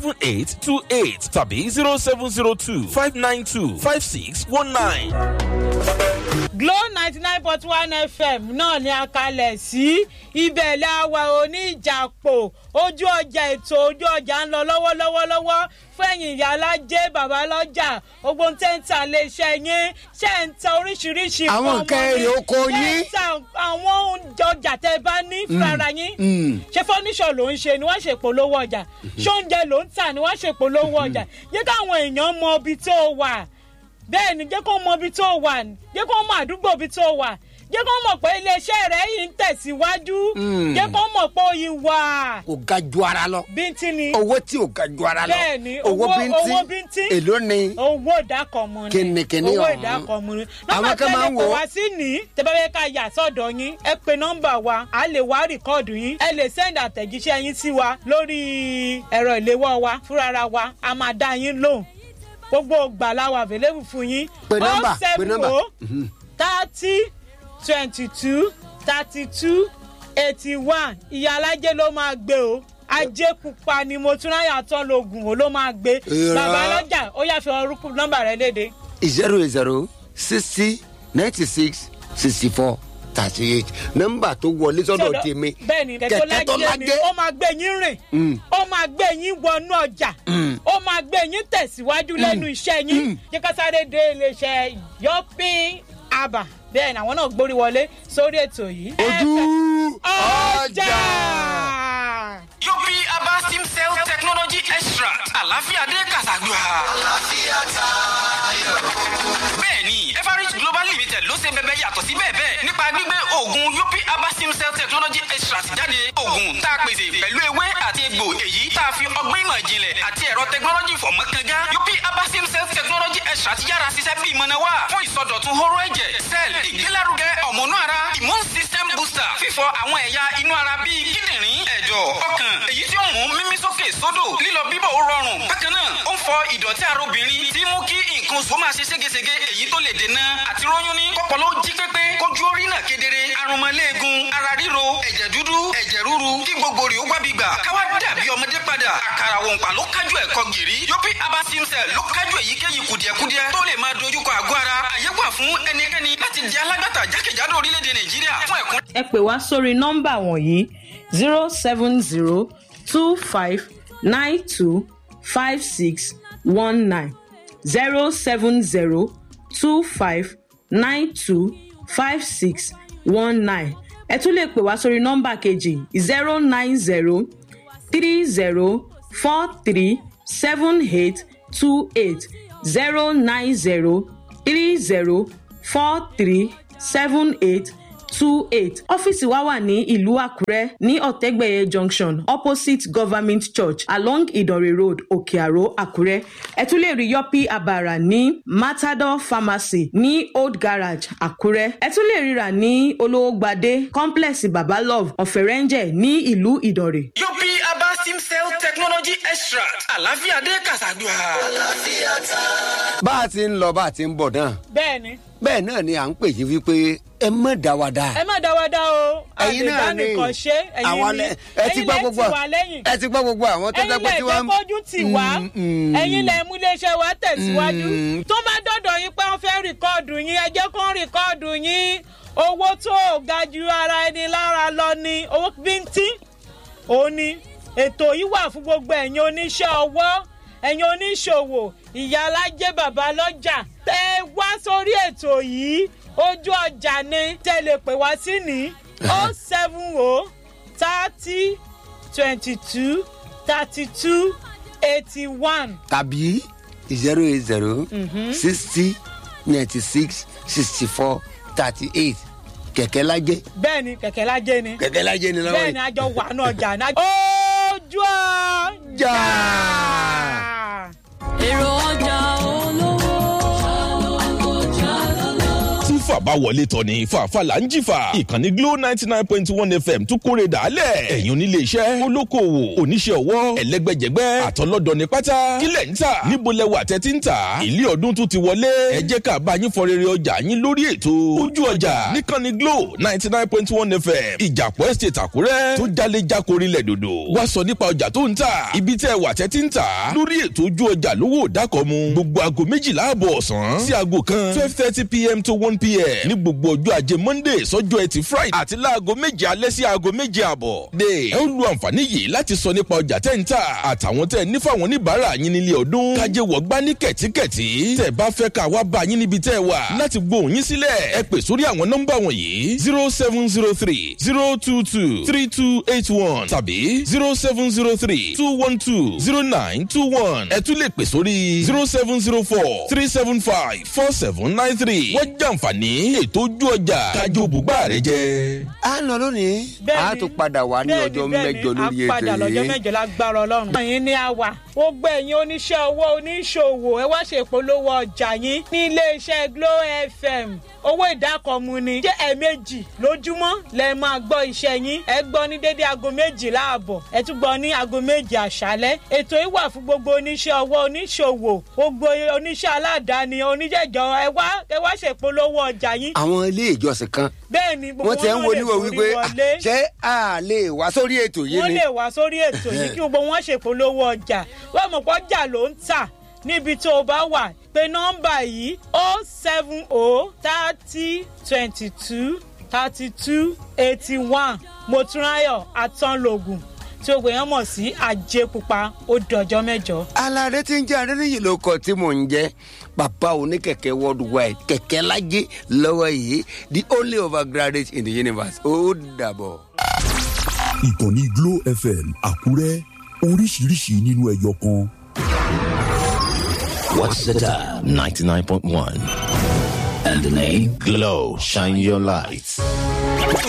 seven eight two eight tàbí zero seven zero two five nine two five six one nine. Glo ninety nine point one FM náà ni a kalẹ̀ sí ibẹ̀ láwa oníjàpò ojú ọjà ètò ojú ọjà ń lọ lọ́wọ́lọ́wọ́ lọ́wọ́ fẹ̀yìn ìyá alájẹ́ bàbá lọ́jà ogun tẹ́ ń ta iléeṣẹ́ yín ṣe ń ta oríṣiríṣi Àwọn nǹkan nǹkan ọmọdé, èrè oko ṣé ń yín. ta àwọn oúnjẹ ọjà tẹ́ bá ní fúnra yín ṣé fọ́níṣọ̀ ló ń ṣe ni wọ́n ṣe polówó ọjà ṣé oúnjẹ ló ń tà ni wọ́n ṣe polówó ọjà yẹ káwọn èèyàn mọ ibi tó wà bẹ́ẹ̀ ni jẹ́ kó mọ ibi tó wà jẹ́ kó mọ àdúgbò ibi tó wà jẹ́ kó mọ̀ pé iléeṣẹ́ rẹ̀ yìí ń tẹ̀síwájú jẹ́ kó mọ̀ pé ó yìí wà kò ga ju ara lọ bíntín ni owó tí ò ga ju ara lọ Bẹ́ẹ̀ni, owó owó- bíntín owó bíntín. èló ni owó ìdákọ̀mù ni Kìnìkìnì owó ọ̀hún. ìdákọ̀mù ni Àwọn nọ́mbà kan máa ń tẹ́lẹ̀ pé wò ó. wá sí ní tẹ́bẹ́bẹ́ ká yà sọ́dọ̀ yín ẹ pe nọ́mbà wa a lè wá rìkọ́ọ̀dù yín ẹ lè sẹ́ndì àtẹ̀jíṣẹ́ yín sí wa lórí ẹ̀rọ ìléwọ́ wa fúnra wa a máa dá yín lóhùn gbogbo ògbà la wà available fún yín Pe nọ́mbà, pe nọ́mbà. thirty twenty two thirty two eighty one ìyá alájẹ ló máa gbé o ajé pupa ni mo tún ráyà tán lóògùn o ló máa gbé Irọ́. bàbá lọ́jà ó yà fi orúkú nọ́mbà rẹ léde zero zero sixty ninety six sixty four thirty eight nọ́mbà tó wọlé sọ́dọ̀ tèmi bẹ́ẹ̀ni kẹ̀kẹ́ tó lájẹ ni ó máa gbé yín rìn ó máa gbé yín wọnú ọjà ó máa gbé yín tẹ̀síwájú lẹ́nu iṣẹ́ yín jẹ́ ká sáré dé iléeṣẹ́ yọpin aba bẹ́ẹ̀ ni àwọn náà gbórí wọlé sórí ètò yìí. ojú ọjà. Yopi Aba Stem Cell Technology Extract. Àlàáfíà dé Kàṣàgbà. Àlàáfíà tayọ. Bẹ́ẹ̀ni, Everest Global Limited ló ṣe bẹbẹ yàtọ̀ sí bẹ́ẹ̀ bẹ́ẹ̀ nípa gbígbé oògùn Yopi Aba Stem Cell Technology Extract jáde. Oògùn tá a pèsè pẹ̀lú ewé àti egbò èyí tá a fi ọgbọ́n ìmọ̀ ìjìnlẹ̀ àti ẹ̀rọ technology fọ̀ mọ́ kanga. Yopi Aba Stem Cell Technology Extract yára ṣiṣẹ́ bí ìmọ̀nà wà fún ìsọdọ̀tun hóró ẹ̀jẹ̀, cell, ìgbélárugẹ ọ̀mọ̀nú ara, immune system booster, fífọ àwọn ẹ̀yà inú ara bíi kíndìnrín, ẹ̀dọ̀, ọkàn, èyí tí ó mú mímí sókè sódò, lílọ bíbọ̀ ó rọrùn. Bákan náà, ó ń fọ ìdọ̀tí ara obìnrin tí mú kí nǹkan oṣù máa ṣe ségesège èyí tó lè dènà àti róyún ní kọ́pọ̀lọ́ jí pépé kójú orí náà kedere arúmọléegun ara ríro ẹ̀jẹ̀ dúdú ẹ̀jẹ̀ rúru kí gbogbo rè ó gbábi gbà káwá dàbí ọmọdé padà àkàrà òǹpà ló kájú ẹ̀kọ́ gìrì yopi abasim cell ló kájú èyíkéyìí kùdìẹ̀kudiẹ tó lè máa dojúkọ àgọ́ ara àyè wà fún ẹnikẹ́ni láti di alágbàtà jákèjádò orílẹ̀-èdè nàìjíríà fún ẹ̀kún ẹ pè wá sórí nọ́mbà wọ̀nyí zero seven zero two five nine two five six one nine zero seven zero two five nine two five six one nine ẹ tún lè pè wá sórí nọ́mbà kejì zero nine zero three zero four three seven eight two eight zero nine zero three zero four three seven eight two eight ọ́fíìsì wa wà ní ìlú àkúrẹ́ ní ọ̀tẹ́gbẹ̀yẹ junction opposite government church along ìdànrè road òkè-àró àkúrẹ́ ẹ tún lè rí yọpí àbàrà ní matador pharmacy ní old garage àkúrẹ́ ẹ tún lè ríra ní olówógbadé complex babalove ọ̀fẹ̀rẹ̀ǹjẹ̀ ní ìlú ìdànrè yopi abasim cell technology extract àlàáfíà dé kàṣàgbà. bá a ti ń lọ bá a ti ń bọ̀ náà bẹ́ẹ̀ni bẹ́ẹ̀ náà ni à ń pè yí wípé ẹ mọ̀ dá wa dá. ẹ má dáwọ́dá o ẹ̀yin náà ni àdìbánìkan ṣe àwọn ẹ̀yin ni lẹ- ẹ ti ẹ̀yin gbọ́ lẹ gbogbo ti wà lẹ́yìn ẹ ti gbọ́ gbogbo àwọn tó ẹ̀yin jẹ́ pé lẹ tí jẹ́ wọ́n. kójú tì wá Mm, mm. ẹ̀yin lẹ mú iléeṣẹ́ wa tẹ̀síwájú Mm. tó bá dọ̀dọ̀ yín pé wọ́n fẹ́ rìkọ́ọ̀dù yín ẹ jẹ́ kó rìkọ́ọ̀dù yín owó tó ga ju ara ẹni lára lọ ni owó bíntín òun ni ètò yìí wà fún gbogbo ẹ̀yin oníṣẹ́ ọwọ́ ẹ̀yin oníṣòwò ìyá alájẹ́ bàbá lọ́jà tẹ wá sórí ètò yìí ojú ọjà ni tẹ lè pè wá sí ní o seven o thirty twenty two thirty two eighty one tàbí zero eight zero sixty ninety six sixty four thirty eight kẹ̀kẹ́ lajẹ́ bẹ́ẹ̀ ni kẹ̀kẹ́ lájẹ́ ni kẹ̀kẹ́ lajẹ́ ni lọ́wọ́ bẹ́ẹ̀ ni yìí. àjọ wà náà ọjà náà. ojú ọjà. èrò ọjà olówó. tún fà bàbá wọlé tọ̀ ní fàáfàá ń jìfà ìkànnì glo ninety nine point one fm tún kórè dàálẹ̀ ẹ̀yin onílé iṣẹ́ olókoòwò oníṣẹ́ ọwọ́ ẹlẹ́gbẹ́jẹgbẹ́ àtọlọ́dọ̀ ní pátá kílẹ̀ ń tà níbo lẹwà tẹ́tí ń tà ilé ọdún tún ti wọlé ẹ jẹ́ ká bá yín fọ rere ọjà yín lórí ètò ojú ọjà níkànnì glo ninety nine point one fm ìjàpọ̀ estate àkúrẹ́ tó jalè jákòrí lẹ̀ dòdò wá sọ nípa ọjà tó ń tà ibi tẹ́ wà tẹ́tí ń tà lórí ètò ojú ọjà lówó dákọ̀mu gbogbo aago méjìlá àbọ̀ ọ̀sán sí aago kan twelve thirty pm to one pm ní gbogbo ọjọ́ ajé monday sọ́jọ́ ẹtì friday àti láago méje alẹ́ sí aago méje àbọ̀. de ẹ ó lu àǹfààní yìí láti sọ nípa ọjà tẹ́ ń tà àtàwọn tẹ́ ní fáwọn oníbàárà yín nílé ọdún kájé wọ̀ gbá ní kẹ̀tíkẹ̀tí tẹ́ bá fẹ́ ká wá bá yín níbi tẹ́ wà láti gbóhùn yín sílẹ̀ ẹ pè sórí àwọn nọ́mbà wọ̀nyí zero seven zero three zero two two three two eight one tàbí zero seven zero three two one two zero nine two one ẹ tún lè pè sórí zero seven zero four three seven five four seven nine three wọ́n jàǹfààní ètò ojú ọjà kájọ bùgbà rẹ jẹ. a lọ lónìí a tún padà wá ní ọjọ́ mẹ́jọ lórí a padà ètò lọ́jọ́ yìí mẹ́jọ lágbára ọlọ́run. ẹ̀yin ni a wà ó gbé ẹ̀yin oníṣẹ́ owó oníṣòwò ẹ wá ṣe ìpolówó ọjà yín ní iléeṣẹ́ glo fm owó ìdákọ̀mu ni jẹ́ ẹ̀ẹ̀mejì lójúmọ́ lẹ máa gbọ́ iṣẹ́ yín ẹ gbọ́ ní dédé aago méjìlá àbọ̀ ẹ tún gbọ́ ní aago méjì àṣálẹ́ ètò yìí wà fún gbogbo oníṣẹ́ ọwọ́ oníṣòwò gbogbo oníṣẹ́ aládàáni oníjẹ̀jọ ẹ wá ẹ wá ṣe ìpolówó ọjà yín àwọn ilé ìjọsìn kan bẹ́ẹ̀ ni gbogbo wọ́n ti ń wọn wo lè níwò forí wípé "Ah, wọlé ṣé a lè wá sórí ètò yìí wọ́n ni lè wá sórí ètò yìí kí gbogbo wọn ṣèpolówó ọjà wọ́n mọ̀ pé ọjà ló ń tà níbi tó o bá wà pé nọ́mbà yìí o seven o thirty twenty two thirty two eighty one motúnráyọ̀ atánlógún tí o gbìyànjú mọ̀ sí àjẹpupa ó dọjọ́ mẹ́jọ. alárẹ tí ń jẹ adẹniyì ló kọ tí mò ń jẹ bàbá oníkẹkẹ worldwide kẹkẹ lajẹ lọwọ yìí the only overgraduate in the universe ó dàbọ. ìkànnì glo fm àkúrẹ́ oríṣiríṣi nínú ẹyọ kan. What's the time? 99.1. And the name? Glow. Shine your lights.